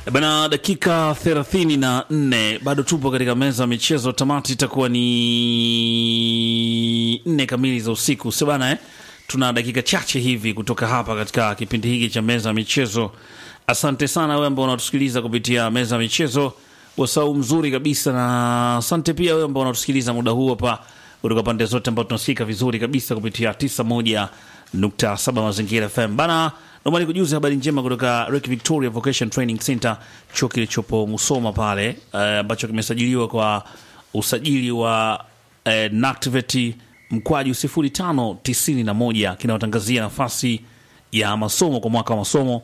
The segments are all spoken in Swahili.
Bana, dakika thelathini na nne bado tupo katika meza ya michezo. Tamati itakuwa ni nne kamili za usiku, si bana eh? Tuna dakika chache hivi kutoka hapa katika kipindi hiki cha meza ya michezo. Asante sana wewe ambao unatusikiliza kupitia meza ya michezo, wasau mzuri kabisa, na asante pia wewe ambao unatusikiliza muda huu hapa kutoka pande zote ambao tunasikika vizuri kabisa kupitia 91.7 Mazingira FM bana. Naomba nikujuze habari njema kutoka Lake Victoria Vocation Training Center, chuo kilichopo Musoma pale ambacho uh, kimesajiliwa kwa usajili wa uh, NACTVET mkwaju 0591 kinawatangazia nafasi ya masomo kwa mwaka wa masomo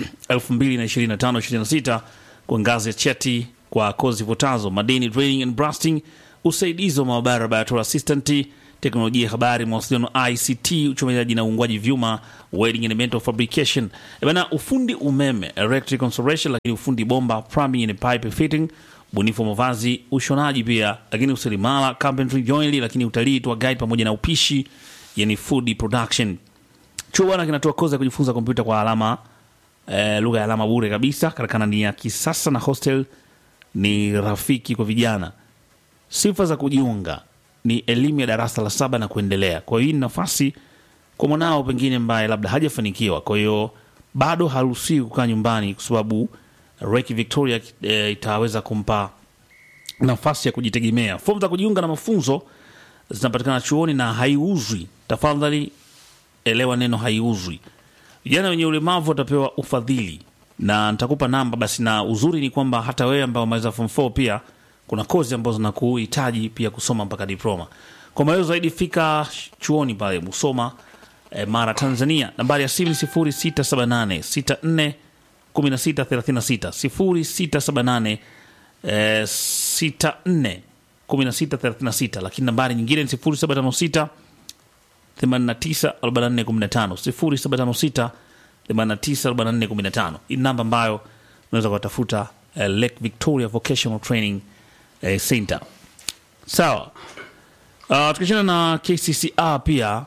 2025-26 kwa ngazi ya cheti kwa kozi zifuatazo: madini, drilling and blasting, usaidizi wa maabara, laboratory assistant, teknolojia ya habari, mawasiliano, ICT, uchomezaji na uungwaji vyuma, welding and metal fabrication, bana, ufundi umeme, electrical installation, lakini ufundi bomba, plumbing and pipe fitting, ubunifu wa mavazi, ushonaji pia, lakini useremala, carpentry, joinery, lakini utalii, tour guide pamoja na upishi, yani food production. Chuo bwana kinatoa kozi ya kujifunza kompyuta kwa alama eh, lugha ya alama bure kabisa. Karakana ni ya kisasa na hostel ni rafiki kwa vijana. Sifa za kujiunga ni elimu ya darasa la saba na kuendelea. Kwa hiyo hii ni nafasi kwa mwanao pengine ambaye labda hajafanikiwa, kwa hiyo bado haruhusiwi kukaa nyumbani, kwa sababu Reiki Victoria e, itaweza kumpa nafasi ya kujitegemea. Fomu za kujiunga na mafunzo zinapatikana chuoni na haiuzwi. Tafadhali elewa neno haiuzwi. Vijana wenye ulemavu watapewa ufadhili na nitakupa namba basi. Na uzuri ni kwamba hata wewe ambao umaliza form 4 pia kuna kozi ambazo zinakuhitaji pia kusoma mpaka diploma. Kwa maelezo zaidi fika chuoni pale Musoma eh, Mara, Tanzania. Nambari ya simu ni 0678 64 1636 0678 eh, 64 1636, lakini nambari nyingine ni 0756 894415 0756 894415. Hii namba ambayo unaweza kuwatafuta uh, Lake Victoria Vocational Training uh, Center. Sawa. Uh, tukiachana na KCCA pia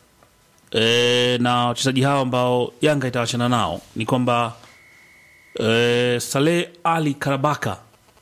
uh, na wachezaji hao ambao Yanga itawachana nao ni kwamba uh, Saleh Ali Karabaka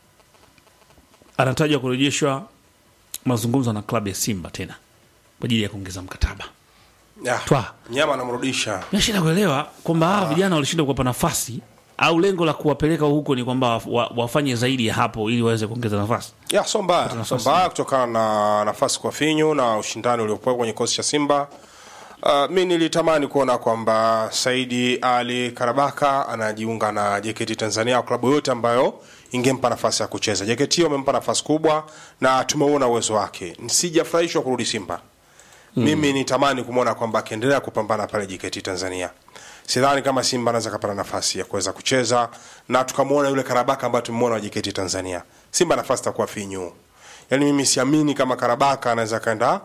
anatajwa kurejeshwa mazungumzo na klabu ya Simba tena kwa ajili ya kuongeza mkataba. Ya, Twa. nyama anamrudisha Nashinda kuelewa kwamba hawa vijana walishindwa kuwapa nafasi au lengo la kuwapeleka huko ni kwamba wa, wafanye zaidi ya hapo ili waweze kuongeza nafasi. ya so mbaya so mbaya kutokana na nafasi kwa finyu na ushindani uliokuwa kwenye kikosi cha Simba. Uh, mi nilitamani kuona kwamba Saidi Ali Karabaka anajiunga na JKT Tanzania au klabu yote ambayo ingempa nafasi ya kucheza. JKT wamempa nafasi kubwa na tumeuona uwezo wake. Sijafurahishwa kurudi Simba. Mimi nitamani kumwona kwamba akiendelea kupambana pale JKT Tanzania. Sidhani kama Simba anaweza kapata nafasi ya kuweza kucheza na tukamwona yule Karabaka ambaye tumemwona wa JKT Tanzania. Simba nafasi itakuwa finyu. Yaani mimi siamini kama Karabaka anaweza kaenda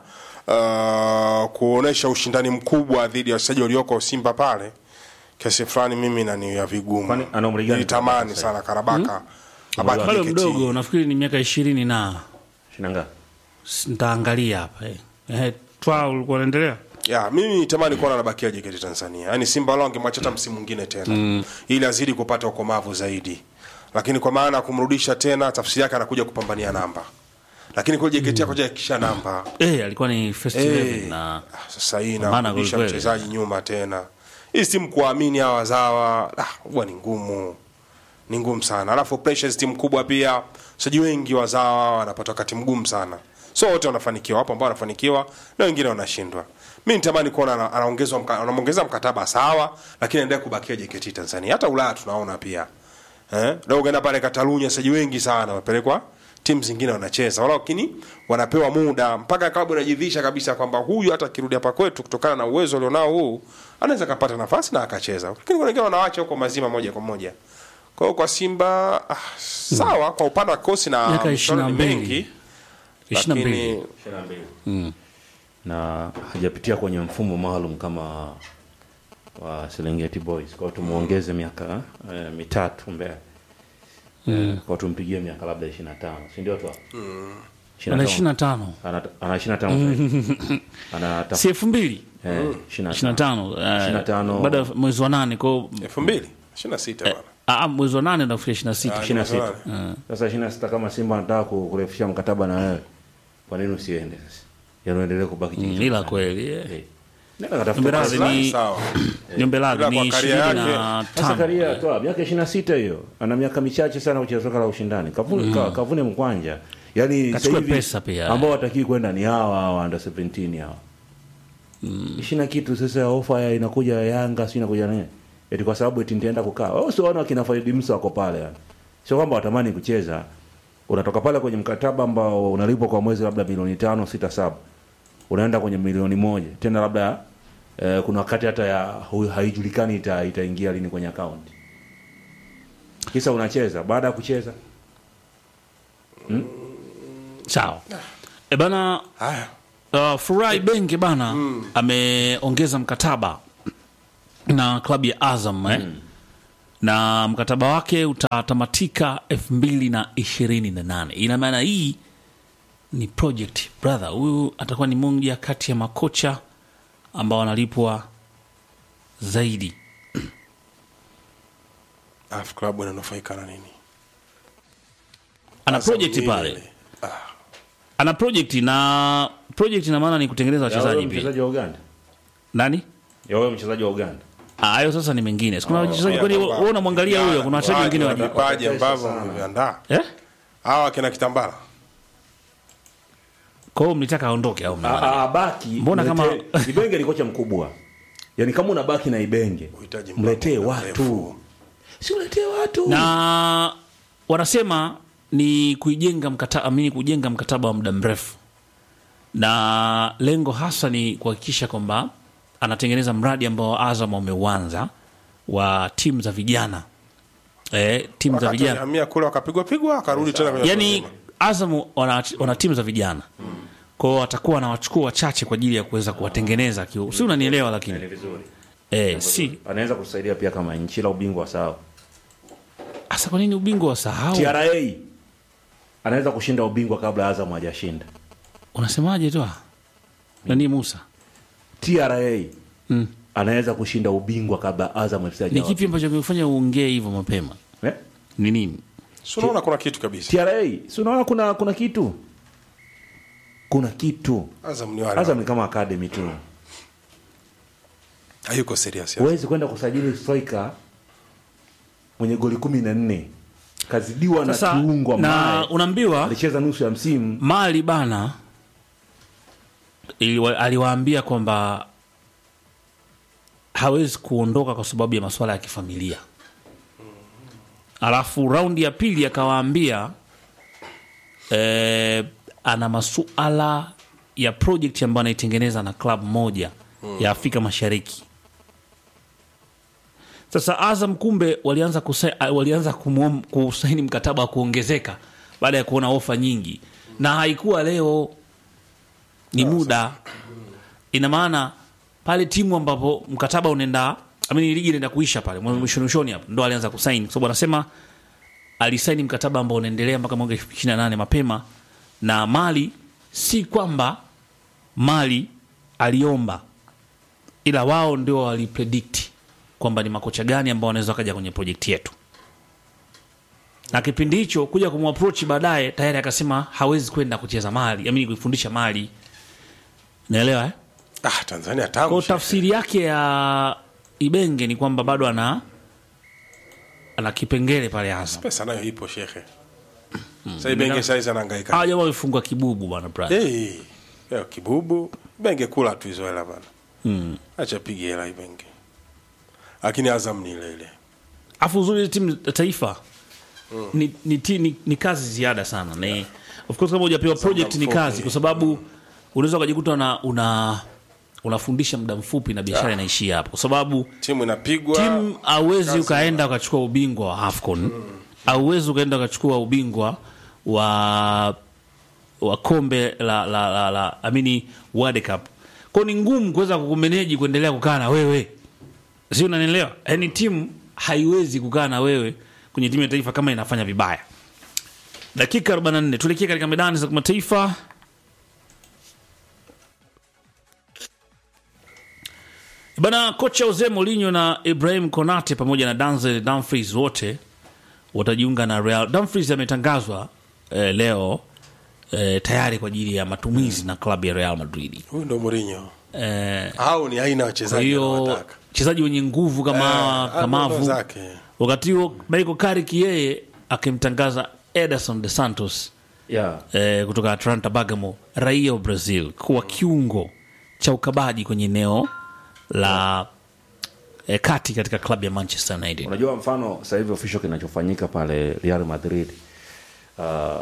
uh, kuonesha ushindani mkubwa dhidi ya wachezaji walioko Simba pale. Kiasi fulani mimi nani ya vigumu. Kwani ana umri gani Nilitamani Karabaka sana Karabaka. abaki Bado JKT. mdogo, nafikiri ni miaka ishirini na Shinanga. s- nitaangalia hapa eh. Eh, twa ulikuwa unaendelea ya mimi nitamani kuona anabakia JKT Tanzania. Yaani Simba wao angemwacha hata msimu mwingine tena ili azidi kupata ukomavu zaidi, lakini kwa maana ya kumrudisha tena, tafsiri yake anakuja kupambania namba, lakini kwa JKT mm. kisha namba eh, alikuwa ni first Eh. 11 na Ah, sasa hii Pambana inarudisha kweli kweli. mchezaji nyuma tena. Hii timu kuamini hawa wazawa ah, huwa ni ngumu, ni ngumu sana. Alafu pressure timu kubwa pia, wachezaji wengi wazawa wanapata wakati mgumu sana. So wote wanafanikiwa, wapo ambao wanafanikiwa na wengine wanashindwa. Mimi nitamani kuona ana- anaongezwa mka- anaongeza mkataba sawa, lakini endelea kubakia JKT Tanzania. Hata Ulaya tunaona pia. Eh? Leo ukienda pale Katalunya wachezaji wengi sana wamepelekwa timu zingine wanacheza wala lakini wanapewa muda mpaka klabu inajidhisha kabisa kwamba huyu hata akirudi hapa kwetu kutokana na uwezo alionao huu anaweza kapata nafasi na akacheza, lakini kuna wengine wanawacha huko mazima moja kwa moja. Kwa hiyo kwa Simba ah, sawa kwa upande wa kosi na Miaka michuano ni 22. mengi, 22 lakini na hajapitia kwenye mfumo maalum kama wa Serengeti Boys. Kwa hiyo tumuongeze miaka eh, mitatu mbele. Eh, kwa tumpigie miaka labda 25. Si ndio tu? ana ishirini na tano Ana ana 25. Ana ta- si elfu mbili eh, ishirini na 25. tano eh, 25. baada ya mwezi wa nane kwao elfu mbili ishirini na sita bwana Ah, mwezi wa nane nafikia ishirini na sita ishirini na sita sasa ishirini na sita kama simba anataka ku- kurefusha mkataba na wewe kwa nini usiende sasa yanuendelee kubaki Mm, jiji ila kweli eh. Eh. nenda katafuta Mberadhi kazi. Maslahi ni sawa Nyombe Radhi Ila ni kwa karia ishirini yake, na sasa tano karia toa miaka ishirini na sita hiyo ana miaka michache sana kucheza soka la ushindani kavune, ka, kavune mkwanja yani Kachukue sasa hivi pesa pia. ambao watakii kwenda ni hawa hawa under 17 hawa ishirini na kitu sasa ofa ya inakuja ya Yanga si inakuja nini eti kwa sababu eti nitaenda kukaa wao sio wana kina Faidi Musa wako pale yani sio kwamba watamani kucheza unatoka pale kwenye mkataba ambao unalipwa kwa mwezi labda milioni tano sita saba unaenda kwenye milioni moja tena labda eh, kuna wakati hata ya hu- haijulikani ita, itaingia lini kwenye akaunti kisa unacheza baada ya kucheza sawa e bana haya uh, Furai Benge bana ameongeza mkataba na klabu ya Azam eh? na mkataba wake utatamatika elfu mbili na ishirini na nane ina maana hii ni project brother huyu atakuwa ni moja kati ya makocha ambao wanalipwa zaidi alafu klabu inanufaika na nini ana Azam project nini pale ile? ana project na project ina maana ni kutengeneza Ya wewe wachezaji pia mchezaji wa Uganda nani ya wewe mchezaji wa Uganda Ah, hayo sasa ni mengine kuna wachezaji Pia kwani kwamba wewe unamwangalia huyo kuna wachezaji wengine vipaji, wa vipaji Watatesa ambavyo sana. mmeviandaa eh hawa kina kitambala kwa hiyo mlitaka aondoke au mna- Ah, ah, baki Mbona kama- mletee- Ibenge ni kocha mkubwa yaani kama unabaki na Ibenge Uhitaji mletee muda watu mrefu. si uletee watu na wanasema ni kuijenga mkataba amini kujenga mkataba wa muda mrefu na lengo hasa ni kuhakikisha kwamba anatengeneza mradi ambao Azam wameuanza wa timu za vijana eh, timu za Wakati vijana alihamia kule wakapigwa pigwa akarudi tena kwenye yani watu Azam wana, wana timu za vijana kwao watakuwa wanawachukua wachache kwa ajili ya kuweza kuwatengeneza kiu si unanielewa ni lakini vizuri eh, si anaweza kusaidia pia kama nchi la ubingwa sawa hasa kwa nini ubingwa wasahau TRA anaweza kushinda ubingwa kabla Azam hajashinda unasemaje tu nani Musa TRA Mm. anaweza kushinda ubingwa kabla Azam FC ni hajawa- kipi ambacho kimefanya uongee hivyo mapema eh? ni nini Si unaona kuna kitu kabisa TRA si unaona kuna kuna kitu kuna kitu Azam ni wale Azam ni kama academy tu hayuko serious ya. huwezi kwenda kusajili striker mwenye goli kumi na nne kazidiwa na sasa kiungo na ambaye unaambiwa alicheza nusu ya msimu mali bana iliwa- aliwaambia kwamba hawezi kuondoka kwa sababu ya masuala ya kifamilia alafu raundi ya pili akawaambia eh, ana masuala ya project ambayo anaitengeneza na klabu moja ya afrika mashariki sasa azam kumbe walianza, kusa, walianza kumuom- kusaini mkataba wa kuongezeka baada ya kuona ofa nyingi na haikuwa leo ni muda ina maana pale timu ambapo mkataba unaenda amini ligi inaenda kuisha pale mwishoni mwishoni hapo ndo alianza kusaini kwa sababu anasema alisaini mkataba ambao unaendelea mpaka mwaka 28 mapema na mali si kwamba mali aliomba ila wao ndio walipredict kwamba ni makocha gani ambao wanaweza wakaja kwenye projekti yetu na kipindi hicho kuja kumapproach baadaye tayari akasema hawezi kwenda kucheza mali amini kuifundisha mali naelewa eh? ah Tanzania kwa tamu tafsiri yake ya ibenge ni kwamba bado ana ana kipengele pale Azam pesa nayo ipo shekhe sasa Ibenge saizi anahangaika hawa jamaa wamefungwa kibubu bwana brother hey, leo kibubu Ibenge kula tu hizo hela bana acha pige hela Ibenge lakini Azam ni ile ile afu uzuri hizi timu za taifa ni, ni, ti- ni, ni kazi ziada sana ni, of course kama hujapewa project ni mfupi. kazi kwa sababu unaweza ukajikuta una, una unafundisha muda mfupi na biashara inaishia hapo kwa sababu timu inapigwa timu auwezi kazi ukaenda ukachukua ubingwa wa afcon auwezi ukaenda ukachukua ubingwa wa wa kombe la la la, la amini world cup kwao ni ngumu kuweza kukumeneji kuendelea kukaa na wewe si unanielewa yaani timu haiwezi kukaa na wewe kwenye timu ya taifa kama inafanya vibaya dakika 44 tuelekee katika medani za kimataifa Bana, kocha Jose Mourinho na Ibrahim Konate pamoja na Denzel Dumfries wote watajiunga na Real. Dumfries ametangazwa eh, leo eh, tayari kwa ajili ya matumizi na klabu ya Real Madrid. huyu ndo Mourinho Eh, au ni aina ya kwa wachezaji hiyo anaowataka. wachezaji wenye nguvu kama hawa, Eh, ndo kamavu zake. wakati huo Michael Carrick yeye akimtangaza Ederson de Santos yeah. eh, kutoka Atlanta Bergamo, raia wa Brazil, kuwa kiungo cha ukabaji kwenye eneo la eh, kati katika klabu ya Manchester United. unajua mfano sasa hivi official kinachofanyika pale real madrid uh,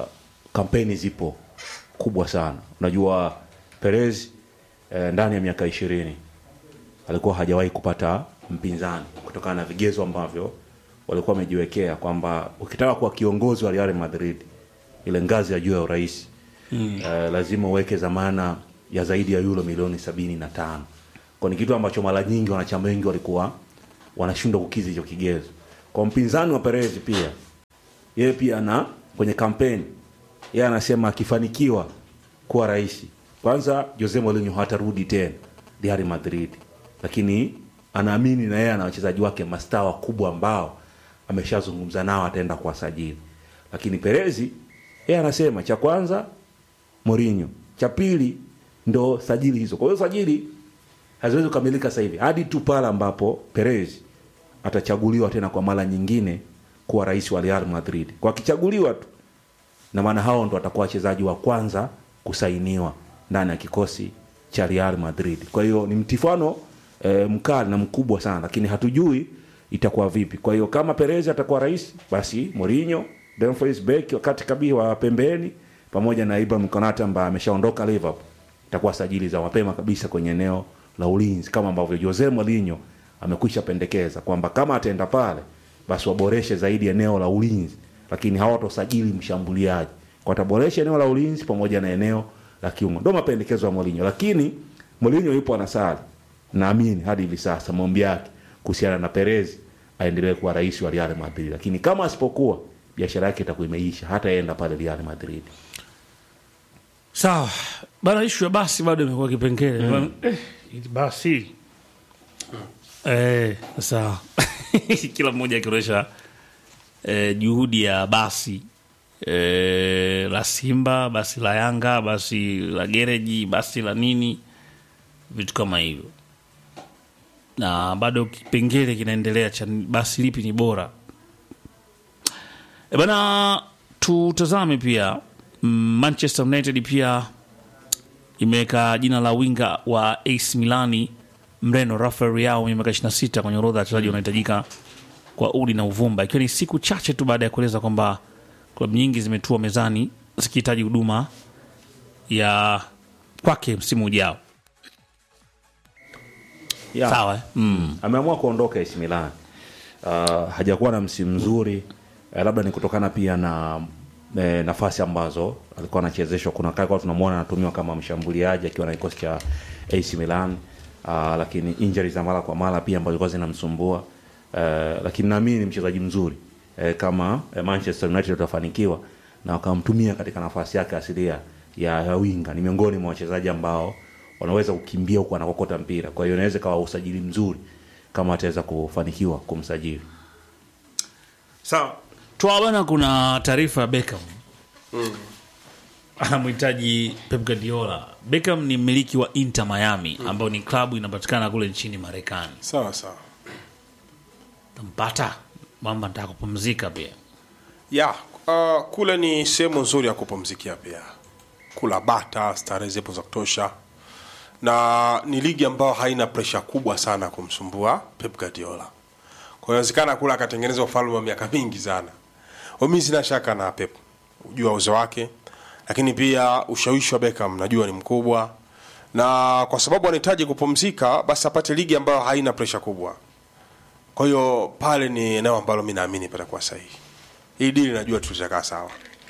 kampeni zipo kubwa sana unajua perez eh, ndani ya miaka ishirini alikuwa hajawahi kupata mpinzani kutokana na vigezo ambavyo walikuwa wamejiwekea kwamba ukitaka kuwa kiongozi wa real madrid ile ngazi ya juu ya urais mm. eh, lazima uweke zamana ya zaidi ya euro milioni sabini na tano kwa ni kitu ambacho mara nyingi wanachama wengi walikuwa wanashindwa kukizi hicho kigezo kwa mpinzani wa perez pia yeye pia ana kwenye kampeni yeye anasema akifanikiwa kuwa rais kwanza jose mourinho hatarudi tena real madrid lakini anaamini na yeye ana wachezaji wake mastaa wakubwa ambao ameshazungumza nao ataenda kuwasajili lakini perezi yeye anasema cha kwanza Mourinho. Cha pili ndo sajili hizo. Kwa hiyo sajili haziwezi kukamilika sasa hivi hadi tu pale ambapo Perez atachaguliwa tena kwa mara nyingine kuwa rais wa Real Madrid. Kwa akichaguliwa tu na maana hao ndo watakuwa wachezaji wa kwanza kusainiwa ndani ya kikosi cha Real Madrid. Kwa hiyo ni mtifano e, mkali na mkubwa sana, lakini hatujui itakuwa vipi. Kwa hiyo kama Perez atakuwa rais, basi Mourinho, Dumfries Beck wakati kabii wa pembeni pamoja na Ibrahim Konate ambaye ameshaondoka Liverpool, itakuwa sajili za mapema kabisa kwenye eneo la ulinzi, kama ambavyo Jose Mourinho amekwisha pendekeza kwamba kama ataenda pale, basi waboreshe zaidi eneo la ulinzi, lakini hawatosajili mshambuliaji, wataboresha eneo la ulinzi pamoja na eneo la kiungo. Ndio mapendekezo ya Mourinho, lakini Mourinho yupo anasali, naamini hadi hivi sasa maombi yake kuhusiana na Perez aendelee kuwa rais wa Real Madrid, lakini kama asipokuwa, biashara yake itakuwa imeisha, hataenda pale Real Madrid. Sawa bana, ishu ya basi bado imekuwa kipengele mm. eh, hili basi eh, sawa kila mmoja akionyesha eh, juhudi ya basi eh, la Simba, basi la Yanga, basi la gereji, basi la nini, vitu kama hivyo, na bado kipengele kinaendelea cha ni- basi lipi ni bora. E bana, tutazame pia mm, Manchester United pia imeweka jina la winga wa AC Milani Mreno Rafael Leao mwenye miaka 26 kwenye orodha ya wachezaji wanahitajika kwa udi na uvumba, ikiwa ni siku chache tu baada ya kueleza kwamba klabu nyingi zimetua mezani zikihitaji huduma ya kwake msimu ujao. Yeah. Sawa eh? mm. ameamua kuondoka AC Milan. Uh, hajakuwa na msimu mzuri eh, labda ni kutokana pia na eh, nafasi ambazo alikuwa anachezeshwa. Kuna wakati kwa tunamwona anatumiwa kama mshambuliaji akiwa na kikosi cha AC Milan uh, lakini injuries za mara kwa mara pia ambazo zilikuwa zinamsumbua uh, lakini naamini ni mchezaji mzuri eh, kama eh, Manchester United watafanikiwa na wakamtumia katika nafasi yake asilia ya, ya winga, ni miongoni mwa wachezaji ambao wanaweza kukimbia huku anakokota mpira. Kwa hiyo inaweza kawa usajili mzuri kama ataweza kufanikiwa kumsajili. Sawa. Twa bana, kuna taarifa ya Beckham anamhitaji Pep Guardiola. Beckham ni mmiliki wa Inter Miami ambayo ni klabu inapatikana kule nchini Marekani. sawa sawa Tampata mamba, nataka kupumzika pia. ya uh, kule ni sehemu nzuri ya kupumzikia pia kula bata starehe zipo za kutosha na ni ligi ambayo haina presha kubwa sana kumsumbua Pep Guardiola kwa hiyo inawezekana kula akatengeneza ufalme wa miaka mingi sana mi sina shaka na Pep ujua uzo wake lakini pia ushawishi wa Beckham najua ni mkubwa na kwa sababu anahitaji kupumzika basi apate ligi ambayo haina presha kubwa kwa hiyo pale ni eneo ambalo mi naamini patakuwa sahihi hii dili najua tutakaa sawa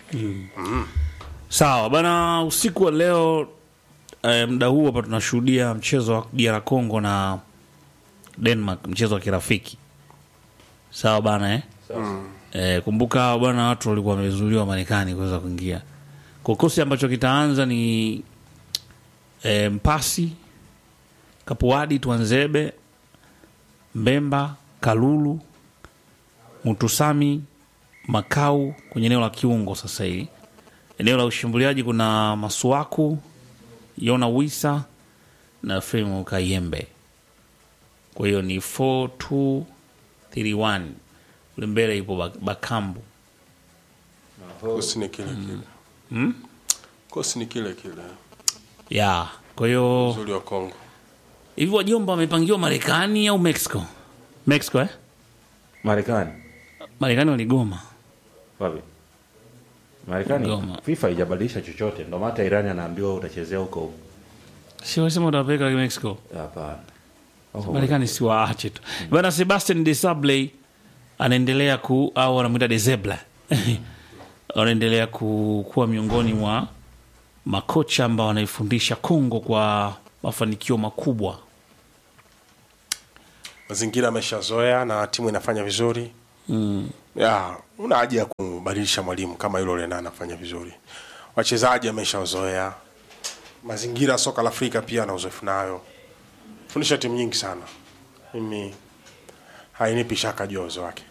Sawa bana, usiku wa leo eh, muda huu hapa tunashuhudia mchezo wa DR Congo na Denmark, mchezo wa kirafiki. Sawa bana eh? Eh, kumbuka bwana, watu walikuwa wamezuiliwa Marekani kuweza kuingia. Kikosi ambacho kitaanza ni eh, Mpasi, Kapuadi, Twanzebe, Mbemba, Kalulu, Mutusami, Makau kwenye eneo la kiungo. Sasa hii eneo la ushambuliaji kuna Masuaku, Yona Wisa na Fremu Kayembe. Kwa hiyo ni 4231 kule mbele ipo Bak- Bakambu. kosi ni kile kile kosi ni kile kile ya kwa hiyo uzuri wa Kongo hivi wajomba wamepangiwa Marekani au Mexico? Mexico eh? Marekani Marekani waligoma. wapi? Marekani Goma. FIFA haijabadilisha chochote, ndio maana hata Irani anaambiwa utachezea huko huko. Si wasema utawapeleka Mexico. Hapana. Oh, Marekani si waache tu. Bwana Sebastian Desabley anaendelea ku au wanamwita Desebla. anaendelea ku, kuwa miongoni mwa makocha ambao wanaifundisha Kongo kwa mafanikio makubwa. mazingira ameshazoea na timu inafanya vizuri mm. ya una haja ya kubadilisha mwalimu kama yule Lena anafanya vizuri wachezaji ameshazoea mazingira ya soka la Afrika pia ana uzoefu nayo fundisha timu nyingi sana mimi hainipi shaka juu ya uwezo wake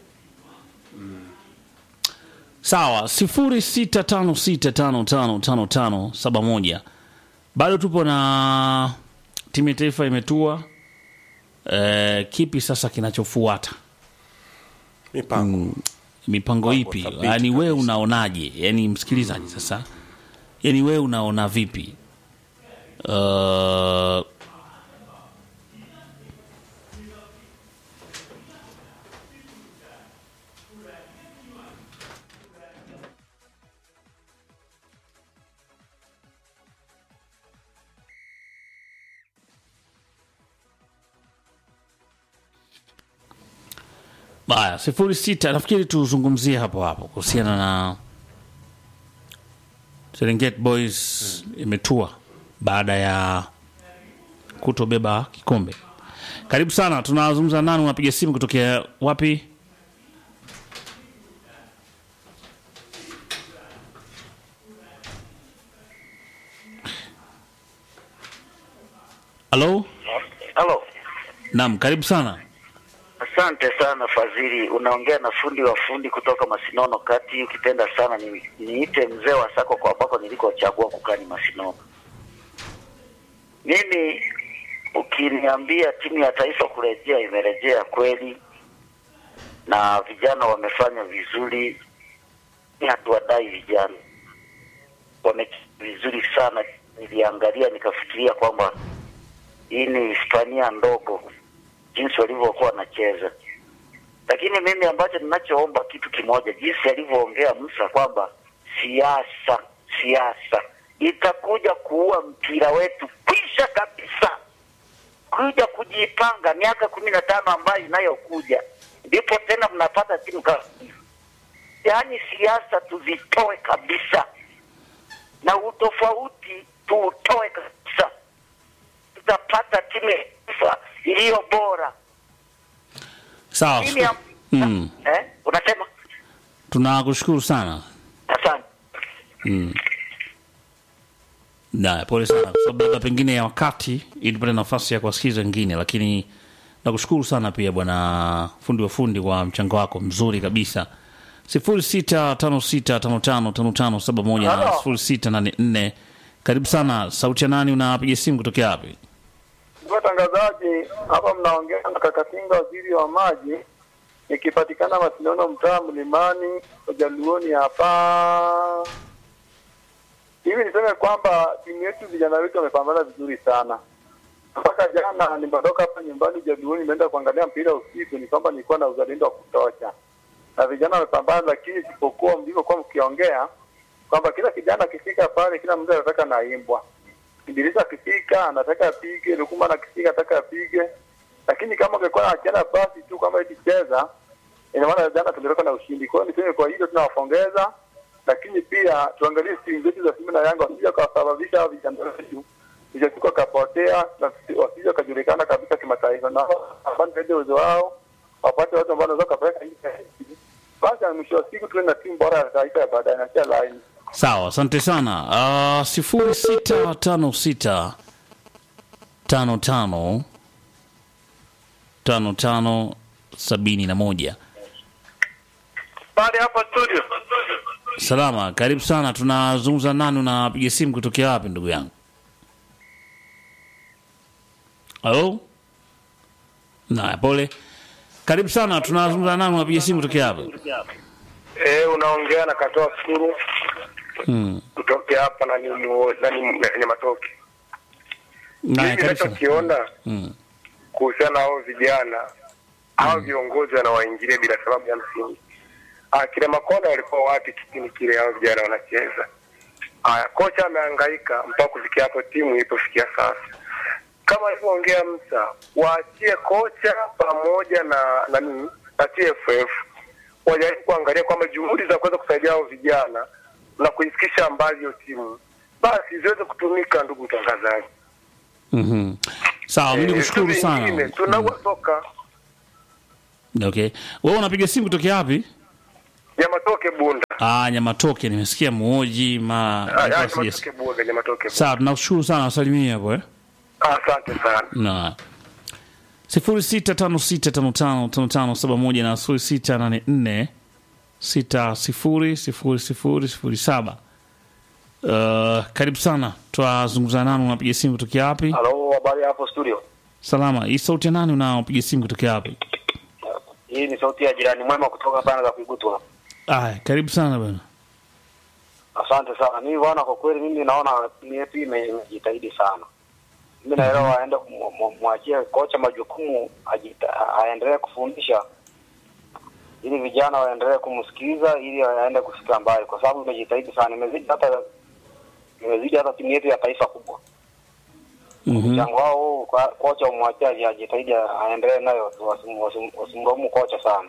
Sawa, sifuri sita tano sita tano tano tano tano saba moja. Bado tupo na timu ya taifa imetua. E, kipi sasa kinachofuata? mipango Mipango ipi? thabiti Yaani wewe kabisa. unaonaje? Yaani msikilizaji sasa, yaani wewe unaona vipi? Uh, Baya, sifuri sita. Nafikiri tuzungumzie hapo hapo kuhusiana na Serengeti Boys imetua baada ya kutobeba kikombe. Karibu sana, tunazungumza nani? Unapiga simu kutokea wapi? Halo, Halo, naam, karibu sana. asante sana Fadhili. Unaongea na fundi wa fundi kutoka Masinono kati. Ukipenda sana ni, niite mzee wa sako kwa ambako nilikochagua kukaa ni Masinono. Mimi ukiniambia timu ya taifa kurejea, imerejea kweli na vijana wamefanya vizuri. Ni hatuwadai vijana, wamecheza vizuri sana. Niliangalia nikafikiria kwamba hii ni Hispania ndogo jinsi walivyokuwa wanacheza, lakini mimi ambacho ninachoomba kitu kimoja, jinsi alivyoongea Musa kwamba siasa siasa itakuja kuua mpira wetu kwisha kabisa, kuja kujipanga miaka kumi na tano ambayo inayokuja, ndipo tena mnapata timu kama yaani, siasa tuzitoe kabisa na utofauti tuutoe kabisa, tutapata timu ya taifa iliyo bora. Sawa, Timu ya mm. eh, unasema tunakushukuru sana. asante. Na pole sana kwa sababu labda pengine ya wakati ili tupate nafasi ya kuwasikiza wengine, lakini nakushukuru sana pia bwana fundi wa fundi kwa mchango wako mzuri kabisa. sifuri sita tano sita tano tano tano tano saba moja na Halo. sifuri sita nane nne. Karibu sana. Sauti ya nani? Unapiga simu kutokea wapi? Watangazaji hapa, mnaongea na Kakatinga, waziri wa maji, ikipatikana Masinono, mtaa Mlimani, Ujaluoni hapa. Hivi niseme kwamba timu yetu, vijana wetu wamepambana vizuri sana. Mpaka jana nimetoka hapa nyumbani Ujaluoni, nimeenda kuangalia mpira usiku, ni kwamba nilikuwa na uzalendo wa kutosha, na vijana wamepambana, lakini isipokuwa mlivyokuwa mkiongea kwamba kila kijana akifika pale, kila mtu anataka naimbwa Idrisa akifika anataka apige, Lukuma akifika anataka apige, lakini kama ungekuwa achiana basi tu kama eti cheza, ina maana jana tungetoka na ushindi. Kwa hiyo niseme, kwa hilo tunawapongeza, lakini pia tuangalie timu zetu za Simba na Yanga wasije wakasababisha hao vijana wetu vijatuka kapotea na wasije wakajulikana kabisa kimataifa, na wapande uwezo wao, wapate watu ambao wanaweza kapeleka nchi. Basi mwisho wa siku tuwe na timu bora ya taifa ya baadaye na sia laini Sawa, asante sana. Uh, sifuri sita tano sita tano tano tano tano sabini na moja. Pale hapa studio. Salama, karibu sana. Tunazungumza nani? Unapiga simu kutokea wapi ndugu yangu? Halo, naya, pole. Karibu sana. Tunazungumza nani? Unapiga simu kutokea wapi? Eh, unaongea na katoa suru Hmm. kutoka hapa na ni na ni, ni matoke. Naya, Mimi karibu sana. ninachokiona Hmm. kuhusiana na hao vijana hao viongozi wanawaingilia bila sababu ya msingi. Ah, kile Makonda walikuwa wapi kipindi kile hao vijana wanacheza? Aya, kocha amehangaika mpaka kufikia hapo timu ilipofikia sasa. Kama alivyoongea Msa, waachie kocha pamoja na na nini na TFF wajaribu kuangalia kwamba juhudi za kuweza kusaidia hao vijana na kuifikisha mbali hiyo timu basi ziweze kutumika, ndugu mtangazaji. Mhm. Sawa, mimi Eh, nikushukuru vitu sana. vingine, Tunaua soka Okay. Wewe unapiga simu kutokea wapi? ya matoke bunda. Ah, Nyamatoke, nimesikia muoji ma Ah, nilikuwa ya sija- matoke bunda, ya matoke bunda. Sawa, tunakushukuru sana, wasalimie hapo eh. Asante sana. na sifuri sita tano sita tano tano tano tano saba moja na sifuri sita nane nne sita sifuri sifuri sifuri sifuri saba. Uh, karibu sana, twazungumza nani? Unapiga simu kutokea wapi? Halo, habari hapo studio. Salama. Hii sauti ya nani? Unapiga simu kutokea wapi? Hii ni sauti ya jirani mwema kutoka bana za Kuigutwa. Aya, karibu sana bwana. Asante sana. Mimi bwana, kwa kweli mimi naona timu yetu ime- imejitahidi sana. Mimi naelewa aende kumu- mu- mwachie kocha majukumu ajita- aendelee kufundisha ili vijana waendelee kumsikiliza ili aende kufika mbali, kwa sababu imejitahidi sana, imezidi hata imezidi hata timu yetu ya taifa kubwa. Mhm. Mchango wao huu, kwa- kocha umwachie aji- ajitahidi aendelee nayo, wasim- wasim- wasimlaumu kocha sana.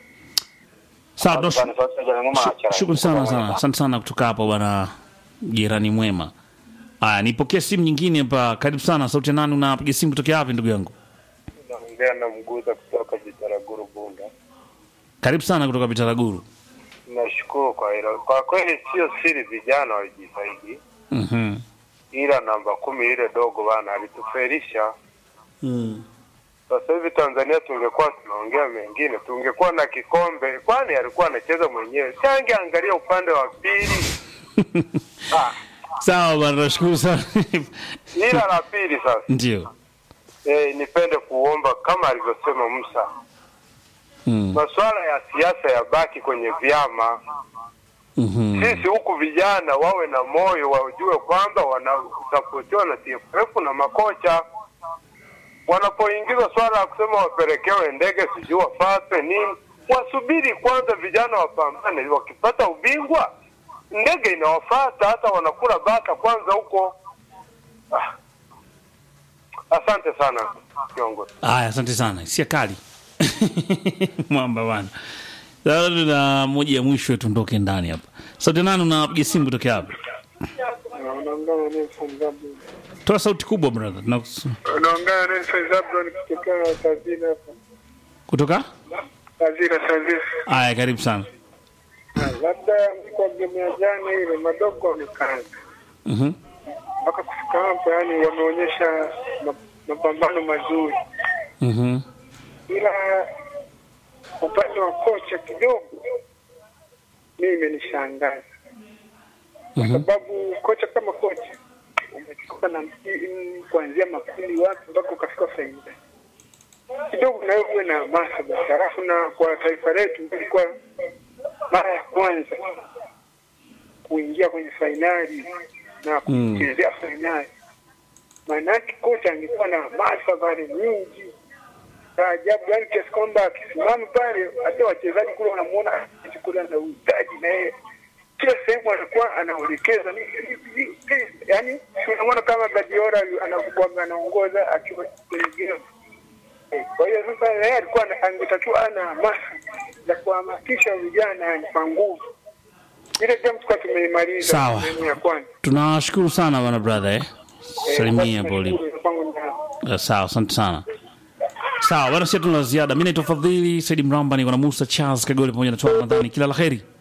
Sawa, Asante sana, tunash- sauti ya jirani mwema Shu- achara. Shukrani sana Kutoka sana, Mwema. asante sana kutoka hapo bwana jirani mwema. Aya, nipokee simu nyingine hapa. Karibu sana, sauti ya nani? Unapiga simu kutokea wapi ndugu yangu? Naongea na Mguza kutoka Bitaraguru Bunda. Karibu sana kutoka Bitaraguru. Nashukuru kwa hilo. Kwa kweli sio siri, vijana walijitahidi, Mhm. ila namba kumi ile dogo bana alitufelisha. Sasa hivi Tanzania tungekuwa tunaongea mengine, tungekuwa na kikombe, kwani alikuwa anacheza mwenyewe, change angalia upande wa pili. ah, Sawa bwana, nashukuru sana. ila la pili sasa Ndio. eh, nipende kuomba kama alivyosema Musa, Mm. masuala ya siasa yabaki kwenye vyama. Mhm. Sisi huku vijana wawe na moyo, wajue kwamba wanasapotiwa na TFF na makocha. Wanapoingizwa swala ya kusema wapelekewe ndege, sijui wafate nini, wasubiri kwanza, vijana wapambane. Wakipata ubingwa, ndege inawafata, hata wanakula bata kwanza huko. Ah. Asante sana kiongozi. Aya, asante sana. Sia kali. Mwamba bwana. Sasa tuna moja ya mwisho tuondoke ndani hapa. Sauti nani unapiga simu kutokea hapa? Unaongea na Nelson Zablon. Toa sauti kubwa brother. Tuna Unaongea na Nelson Zablon kutoka Tazina hapa. kutoka? Tazina Tazina. Aya, karibu sana. labda kwa game ya jana ile madogo wamekaza Mhm. mpaka kufika hapa, yani wameonyesha ma- mapambano mazuri, Mhm. ila upande wa kocha kidogo mimi imenishangaza kwa Mhm. sababu kocha kama kocha umetoka na mti- kuanzia makundi wapi mpaka ukafika fainali kidogo, na wewe uwe na hamasa basi. Halafu na kwa taifa letu ilikuwa mara ya kwanza kuingia kwenye fainali na Mm. kuchezea fainali, maana yake kocha angekuwa na hamasa pale nyingi za ajabu, yani kiasi kwamba akisimama pale, hata wachezaji kule wanamuona kule ana uhitaji na yeye kila sehemu anakuwa anaelekeza ni- ni- ni- yani, unamwona kama Guardiola anakuwa anaongoza akiwa kwenye game. Eh, Kwa hiyo sasa yeye alikuwa ana- angetakiwa ana hamasa za kuhamasisha vijana yani kwa nguvu. Ile game tulikuwa tumeimaliza Sawa. sehemu ya kwanza. Tunawashukuru sana bwana brother eh. Salimia basi pole. nashukuru, kwangu ni- Uh, sawa, asante sana. Sawa, bwana, sisi tuna la ziada. Mimi naitwa Fadhili Saidi Mramba, niko na Musa Charles Kagole pamoja na Toa Ramadhani. Kila la heri.